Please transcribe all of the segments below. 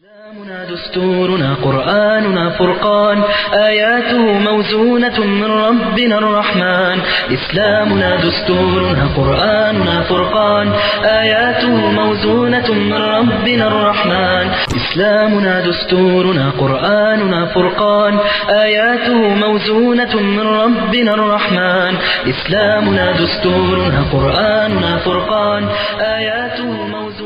إسلامنا دستورنا قرآننا فرقان آياته موزونة من ربنا الرحمن إسلامنا دستورنا قرآننا فرقان آياته موزونة من ربنا الرحمن إسلامنا دستورنا قرآننا فرقان آياته موزونة من ربنا الرحمن إسلامنا دستورنا قرآننا فرقان آياته موزونة من ربنا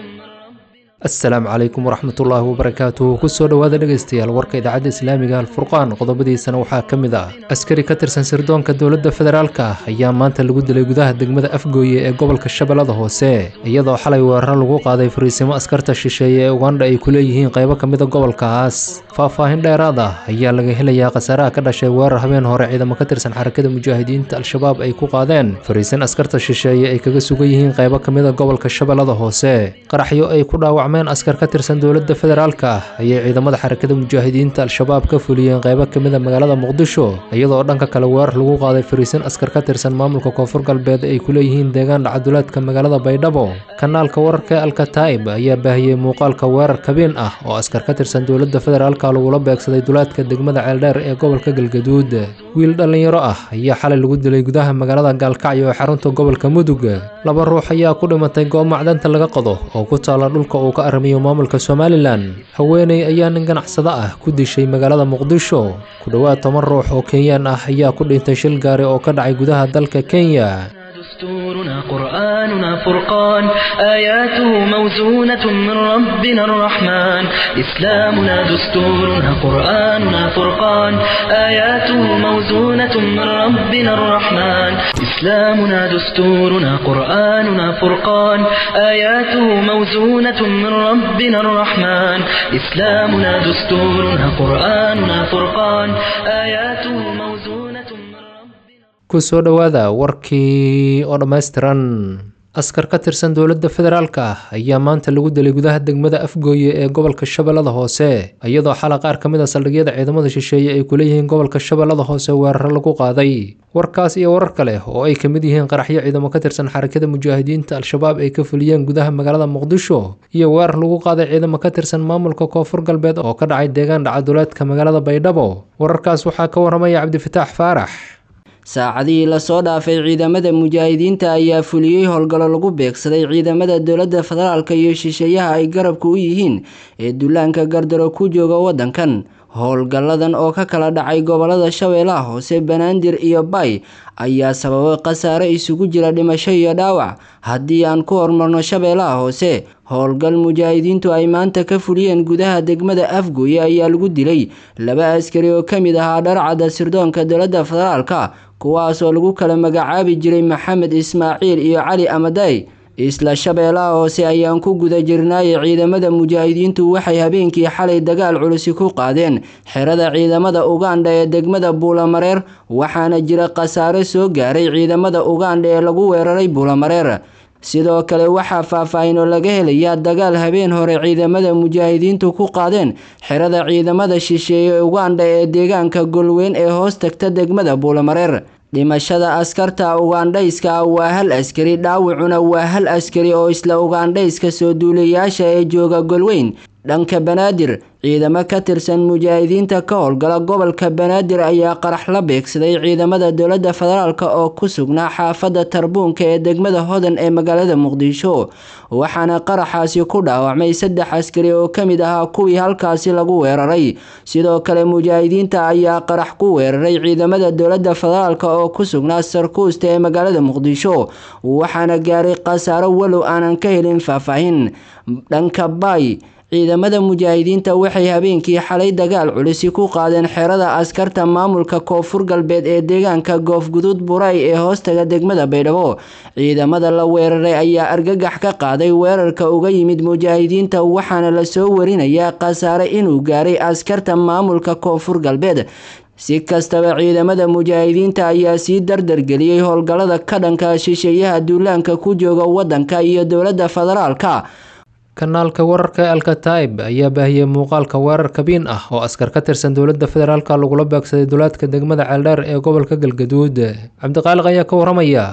asalaamu calaykum waraxmatullaahi wabarakaatuh kusoo dhowaada dhegaystayaal warka idaacadda islaamiga alfurqaan qodobadiisana waxaa ka mid ah askari ka tirsan sirdoonka dowladda federaalka ayaa maanta lagu dilay gudaha degmada afgooye ee gobolka shabeellada hoose iyadoo xalay weeraro lagu qaaday fariisimo askarta shisheeye ee ugandha ay ku leeyihiin qaybo ka mida gobolkaas faahfaahin dheeraad ah ayaa laga helayaa khasaaraha ka dhashay weerar habeen hore ciidamo ka tirsan xarakada mujaahidiinta al-shabaab ay ku qaadeen fariisin askarta shisheeye ay kaga sugan yihiin qaybo ka mida gobolka shabeellada hoose qaraxyo ay ku dhaawacmeen askar ka tirsan dowladda federaalka ah ayay ciidamada xarakada mujaahidiinta al-shabaab ka fuliyeen qaybo ka mida magaalada muqdisho iyadoo dhanka kale weerar lagu qaaday fariisin askar ka tirsan maamulka koonfur galbeed ay ku leeyihiin deegaan dhacaduleedka magaalada baydhabo kanaalka wararka alkataib ayaa baahiyey muuqaalka weerar kabiin ah oo askar ka tirsan dowladda federaalka lagula beegsaday duleedka degmada ceeldheer ee gobolka galgaduud wiil dhallinyaro ah ayaa xalay lagu dilay gudaha magaalada gaalkacyo ee xarunta gobolka mudug laba ruux ayaa ku dhimatay goob macdanta laga qodo oo ku taala dhulka uu ka aramiyo maamulka somalilan haweeney ayaa nin ganacsado ah ku dishay magaalada muqdisho ku dhowaad toban ruux oo kenyaan ah ayaa ku dhintay shil gaari oo ka dhacay gudaha dalka kenya دستورنا قرآننا فرقان آياته موزونة من ربنا الرحمن إسلامنا دستورنا قرآننا فرقان آياته موزونة من ربنا الرحمن إسلامنا دستورنا قرآننا فرقان آياته موزونة من ربنا الرحمن إسلامنا دستورنا قرآننا فرقان آياته موزونة من ربنا kusoo dhowaada warkii oo dhammaystiran askar ka tirsan dowladda federaalka ah ayaa maanta lagu dilay gudaha degmada afgooye ee gobolka shabeellada hoose iyadoo xala qaar ka mid a saldhigyada ciidamada shisheeye ay ku leeyihiin gobolka shabeellada hoose weeraro lagu qaaday warkaas iyo warar kale oo ay ka mid yihiin qaraxyo ciidamo ka tirsan xarakada mujaahidiinta al-shabaab ay ka fuliyeen gudaha magaalada muqdisho iyo weerar lagu qaaday ciidamo ka tirsan maamulka koonfur galbeed oo ka dhacay deegaan dhacaduleedka magaalada baydhabo wararkaas waxaa ka waramaya cabdifataax faarax saacadihii lasoo dhaafay ciidamada mujaahidiinta ayaa fuliyey howlgallo lagu beegsaday ciidamada dowladda federaalka iyo shisheeyaha ay garabka u yihiin ee dullaanka gardaro ku jooga waddankan howlgalladan oo ka kala dhacay gobolada shabeellaha hoose banaadir iyo bay ayaa sababay khasaare isugu jira dhimasho iyo dhaawac haddii aan ku hormarno shabeellaha hoose howlgal mujaahidiintu ay maanta ka fuliyeen gudaha degmada afgooye ayaa lagu dilay laba askari oo ka mid ahaa dharcadda sirdoonka dowladda federaalka kuwaas oo lagu kala magacaabi jiray maxamed ismaaciil iyo cali amaday isla shabeellaha hoose ayaan ku guda jirnaaye ciidamada mujaahidiintu waxay habeenkii xalay dagaal culusi ku qaadeen xerada ciidamada ugandha ee degmada buulamareer waxaana jira khasaare soo gaaray ciidamada ugandha ee lagu weeraray buulamareer sidoo kale waxaa faahfaahin oo laga helayaa dagaal habeen hore ciidamada mujaahidiintu ku qaadeen xerada ciidamada shisheeye ugandha ee deegaanka golweyn ee hoos tagta degmada buulamareer dhimashada askarta ugandhayska ah waa hal askari dhaawacuna waa hal askari oo isla ugandhayska soo duulayaasha ee jooga golweyn dhanka banaadir ciidamo ka tirsan mujaahidiinta ka howlgala gobolka banaadir ayaa qarax la beegsaday ciidamada dowladda federaalk oo ku sugnaa xaafadda tarbuunka ee degmada hodan ee magaalada muqdisho waxaana qaraxaasi ku dhaawacmay saddex askari oo ka mid ahaa kuwii halkaasi lagu weeraray sidoo kale mujaahidiinta ayaa qarax ku weeraray ciidamada dowladda federaalk oo ku sugnaa sarkuusta ee magaalada muqdisho waxaana gaaray khasaaro walow aanan ka helin faahfaahin dhanka baay ciidamada mujaahidiinta waxay habeenkii xalay dagaal culisi ku qaadeen xerada askarta maamulka koonfur galbeed ee deegaanka goofguduud buray ee hoostaga degmada baydhabo ciidamada la weeraray ayaa argagax ka qaaday weerarka uga yimid mujaahidiinta waxaana lasoo warinayaa khasaare inuu gaaray askarta maamulka koonfur galbeed si kastaba ciidamada mujaahidiinta ayaa sii dardargeliyey howlgallada ka dhanka shisheeyaha duulaanka ku jooga waddanka iyo dowladda federaalka kanaalka wararka ee alkataib ayaa baahiyey muuqaalka weerar kabiin ah oo askar ka tirsan dowladda federaalka lagula beegsaday duleedka degmada ceeldheer ee gobolka galgaduud cabdiqaaliq ayaa ka waramaya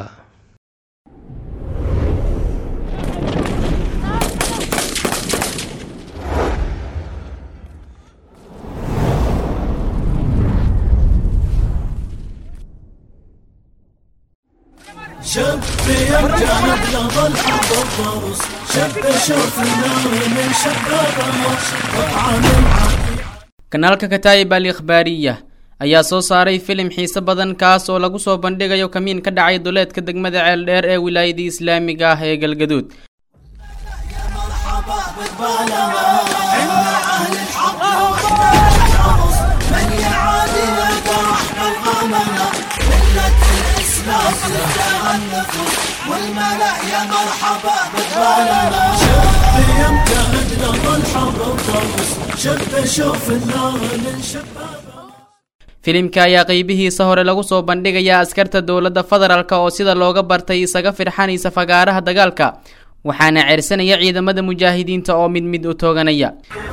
شب يمجد لظل حب الضرس شب شوف النار من شبابها وطعم kanaalka kataayib al ikhbaariya ayaa soo saaray filim xiise badan kaas oo lagu soo bandhigayo kamiin ka dhacay duleedka degmada ceeldheer ee wilaayadii islaamiga ah ee galgaduud مرحبا بقبالها إن أهل الحق والناس من يعادي لقى رحمة الغمنا ملة الإسلام تدعى النفوس والملأ يا مرحبا بقبالها شب يمتهد لظل حرب الضرس شب شوف النار من شبابها filimka ayaa qeybihiisa hore lagu soo bandhigayaa askarta dowladda federaalk oo sida looga bartay isaga firxanaysa fagaaraha dagaalka waxaana ceersanaya ciidamada mujaahidiinta oo mid mid u tooganaya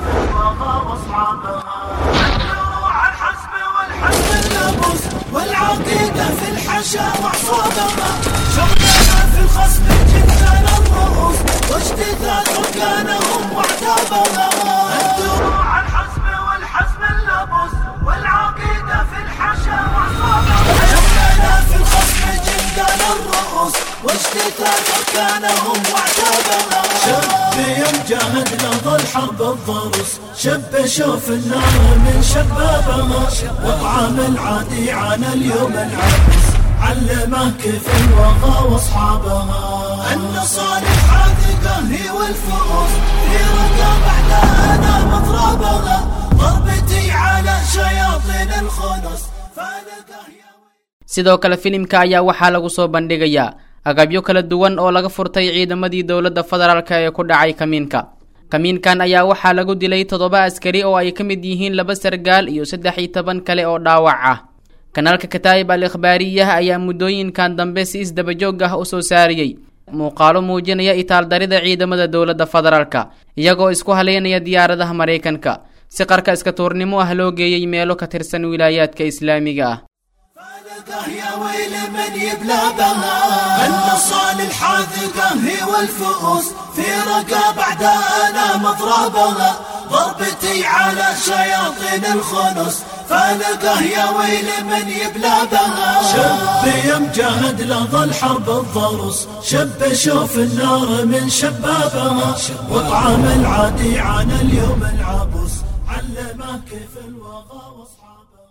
الناموس والعقيدة في الحشا وعصابها شغلنا في الخصم جبنا الرؤوس واجتثاث ركانهم واعتابها الدروع الحسب والحزم اللبوس والعقيدة في الحشا وعصابها شغلنا في الخصم جبنا الرؤوس واجتثاث ركانهم واعتابها شب يمجهد لظل حرب الضرس شب شوف النار من شبابها وطعم العادي عن اليوم العبس علمه كيف الوغى واصحابها النصال الحاذقة هي والفؤوس في رقاب احلانا مضربها ضربتي على شياطين الخنس فالقه يا sidoo kale filimka ayaa waxaa lagu soo bandhigayaa agabyo kala duwan oo laga furtay ciidamadii dowladda federaalk ee ku dhacay kamiinka kamiinkan ayaa waxaa lagu dilay toddoba askari oo ay ka mid yihiin laba sargaal iyo saddex iyo toban kale oo dhaawac ah kanaalka kataayib al ikhbaariyah ayaa muddooyinkan dambe si isdabajoog ah u soo saariyey muuqaalo muujinaya itaaldarida ciidamada dowladda federaalka iyagoo isku haleynaya diyaaradaha maraykanka si qarka iska tuurnimo ah loo geeyey meelo ka tirsan wilaayaadka islaamiga ah فالقه يا ويل من يبلى بها النصال الحاذقة هي والفؤوس في رقاب أعدائنا مضربها ضربتي على شياطين الخنس فالقه يا ويل من يبلى بها شب يمجهد لظل حرب الضرس شب شوف النار من شبابها وطعم العادي عن اليوم العبس علمه كيف الوغى واصحابها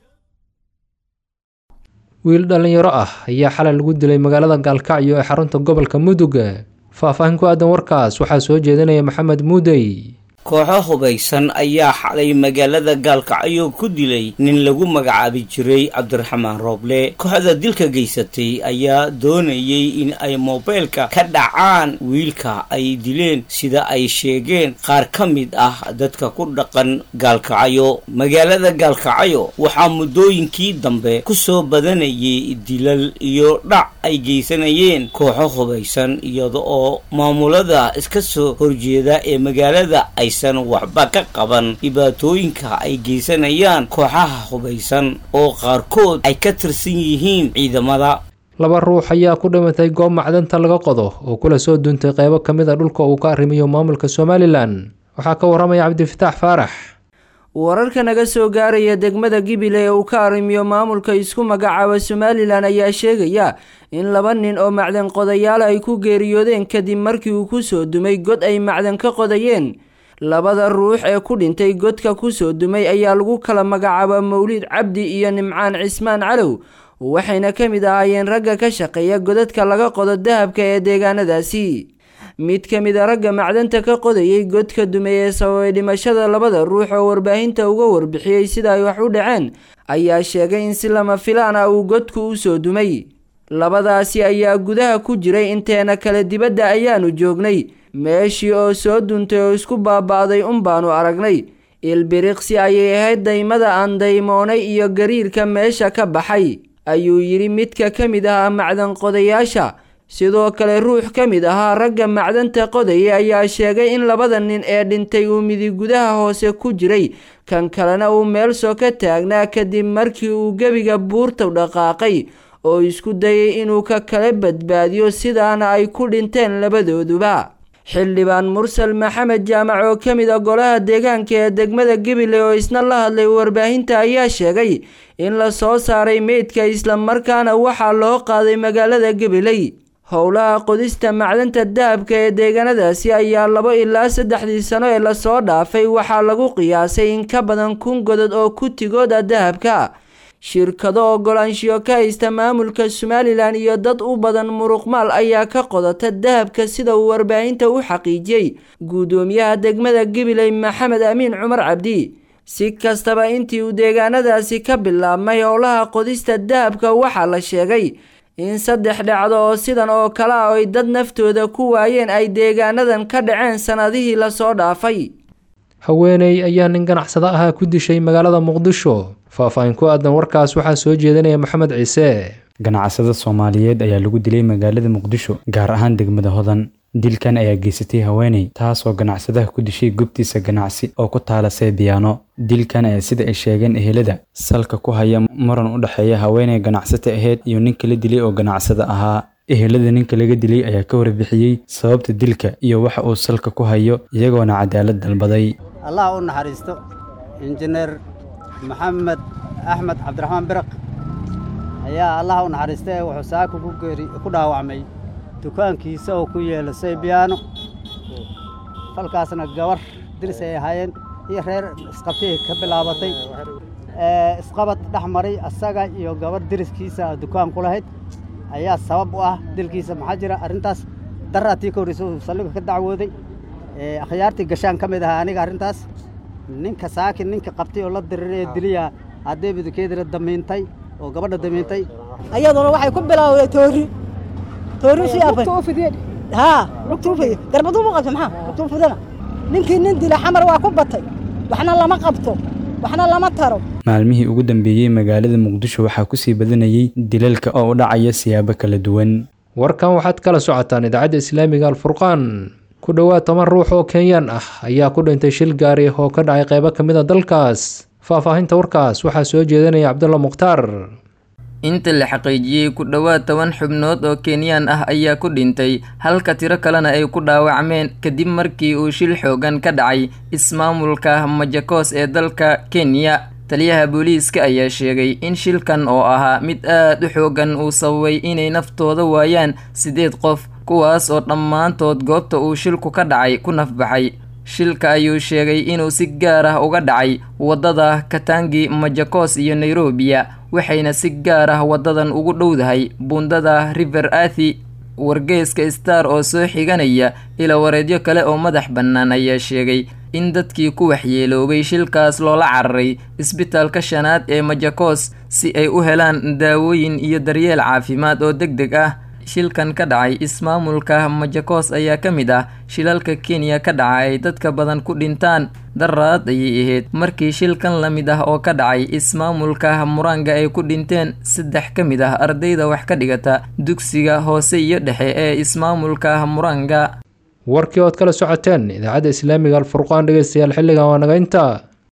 wiil dhallinyaro ah ayaa xalay lagu dilay magaalada gaalkacyo ee xarunta gobolka mudug faahfaahin ku aadan warkaas waxaa soo jeedinaya maxamed muudey kooxo hubaysan ayaa xalay magaalada gaalkacyo ku dilay nin lagu magacaabi jiray cabdiraxmaan rooble kooxda dilka geysatay ayaa doonayay in ay moobeelka ka dhacaan wiilka ay dileen sida ay sheegeen qaar ka mid ah dadka ku dhaqan gaalkacyo magaalada gaalkacyo waxaa muddooyinkii dambe ku soo badanayay dilal iyo dhac ay geysanayeen kooxo hubaysan iyada oo maamulada iska soo horjeeda ee magaalada ay aysan waxba ka qaban dhibaatooyinka ay geysanayaan kooxaha hubaysan oo qaarkood ay ka tirsan yihiin ciidamada laba ruux ayaa ku dhimatay goob macdanta laga qodo oo kula soo duuntay qeybo ka mid a dhulka uu ka arrimayo maamulka somalilan waxaa ka waramaya cabdifataax faarax wararka naga soo gaaraya degmada gibile ee uu ka arrimiyo maamulka isku magacaaba somalilan ayaa sheegaya in laba nin oo macdan qodayaal ay ku geeriyoodeen kadib markii uu kusoo dumay god ay macdan ka qodayeen labada ruux ee ku dhintay godka kusoo dumay ayaa lagu kala magacaaba mawliid cabdi iyo nimcaan cismaan calow waxayna ka mid ahaayeen ragga ka shaqeeya godadka laga qodo dahabka ee deegaanadaasi mid ka mid a ragga macdanta ka qodayay godka dumay ee sababay dhimashada labada ruux oo warbaahinta uga warbixiyey sida ay wax u dhaceen ayaa sheegay in si lama filaan ah uu godku u soo dumay labadaasi ayaa gudaha ku jiray inteena kale dibadda ayaanu joognay meeshii oo soo duntay oo isku baaba'day un baanu aragnay ilbiriqsi ayay ahayd daymada aan daymoonay iyo gariirka meesha ka baxay ayuu yidhi midka ka mid ahaa macdan qodayaasha sidoo kale ruux ka mid ahaa ragga macdanta qodaya ayaa sheegay in labada nin ee dhintay uu midi gudaha hoose ku jiray kan kalena uu meel soo ka taagnaa kadib markii uu gebiga buurta dhaqaaqay oo isku dayay inuu ka kala badbaadiyo sidaana ay ku dhinteen labadooduba xildhibaan mursal maxamed jaamac oo ka mid a golaha deegaanka ee degmada gabiley oo isna la hadlay warbaahinta ayaa sheegay in la soo saaray meydka islamarkaana waxaa loo qaaday magaalada gabiley howlaha qodista macdanta dahabka ee deegaanadaasi ayaa labo ilaa saddexdii sano ee lasoo dhaafay waxaa lagu qiyaasay in ka badan kun godod oo kutigooda dahabka shirkado ogolaanshiyo ka haysta maamulka somalilan iyo dad u badan muruqmaal ayaa ka qodata dahabka sida uu warbaahinta u xaqiijiyey guddoomiyaha degmada gabiley maxamed amiin cumar cabdi si kastaba intii uu deegaanadaasi ka bilaabmay howlaha qodista dahabka waxaa la sheegay in saddex dhacdo oo sidan oo kale ah ay dad naftooda ku waayeen ay deegaanadan ka dhaceen sanadihii lasoo dhaafay haweeney ayaa nin ganacsado ahaa ku dishay magaalada muqdisho faah-faahin ku aadan warkaas waxaa soo jeedinaya maxamed ciise ganacsada soomaaliyeed ayaa lagu dilay magaalada muqdisho gaar ahaan degmada hodan dilkan ayaa geysatay haweeney taasoo ganacsadaha ku dishay gobtiisa ganacsi oo ku taala seebiyaano dilkan ayaa sida ay sheegeen ehelada salka ku haya muran u dhexeeya haweeney ganacsata aheyd iyo ninka la dilay oo ganacsada ahaa ehelada ninka laga dilay ayaa ka warbixiyey sababta dilka iyo waxa uu salka ku hayo iyagoona cadaalad dalbaday allah u naxariisto injineer maxamed axmed cabdiraxmaan biraq ayaa allah u naxariistay wuxuu saaka ku geeri ku dhaawacmay dukaankiisa oo ku yeela saybiyaano falkaasna gabar diris ay ahaayeen iyo reer isqabtay ka bilaabatay isqabad dhex maray asaga iyo gabar diriskiisa dukaan ku lahayd ayaa sabab u ah dilkiisa maxaa jira arrintaas daraatii ka horreysa uu saldhiga ka dacwooday akhyaartii gashaan ka mid ahaa aniga arrintaas ninka saakin ninka qabtay oo la diriray ee diliya haddee budukeedina damiintay oo gabadha damiintay ayaduna waxay ku bilowday toori toori si afay haa lugtuufay garbaduu mu qabta maxaa lugtuufudana ninkii nin dila xamar waa ku batay waxna lama qabto waxna lama taro maalmihii ugu dambeeyey magaalada muqdisho waxaa kusii badanayay dilalka oo u dhacaya siyaabo kala duwan warkan waxaad kala socotaan idaacadda islaamiga alfurqaan ku dhowaad toban ruux oo kenyaan ah ayaa ku dhintay shil gaari oo ka dhacay qaybo ka mid a dalkaas faahfaahinta warkaas waxaa soo jeedinaya cabdulla mukhtaar inta la xaqiijiyey ku dhowaad toban xubnood oo kenyaan ah ayaa ku dhintay halka tiro kalena ay ku dhaawacmeen kadib markii uu shil xoogan ka dhacay ismaamulka majakos ee dalka kenya taliyaha booliiska ayaa sheegay in shilkan oo ahaa mid aad u xoogan uu sababay inay naftooda waayaan siddeed qof kuwaas oo dhammaantood goobta uu shilku ka dhacay ku nafbaxay shilka ayuu sheegay inuu si gaar ah uga dhacay waddada katangi majakos iyo nairobiya waxayna si gaar ah waddadan ugu dhowdahay buundada river athi wargeeska star oo soo xiganaya ila wareedyo kale oo madax bannaan ayaa sheegay in dadkii ku waxyeeloobay shilkaas loola cararay isbitaalka shanaad ee majakos si ay u helaan daawooyin iyo daryeel caafimaad oo deg deg ah shilkan ka dhacay ismaamulka majakos ayaa ka mid ah shilalka kenya ka dhaca ay dadka badan ku dhintaan daraad ayay ahayd markii shilkan la mid ah oo ka dhacay ismaamulka muranga ay ku dhinteen saddex ka mid ah ardayda wax ka dhigata dugsiga hoose iyo dhexe ee ismaamulka muranga warkii ood kala socoteen idaacadda islaamiga alfurqaan dhegeystayaal xilligan waa naga intaa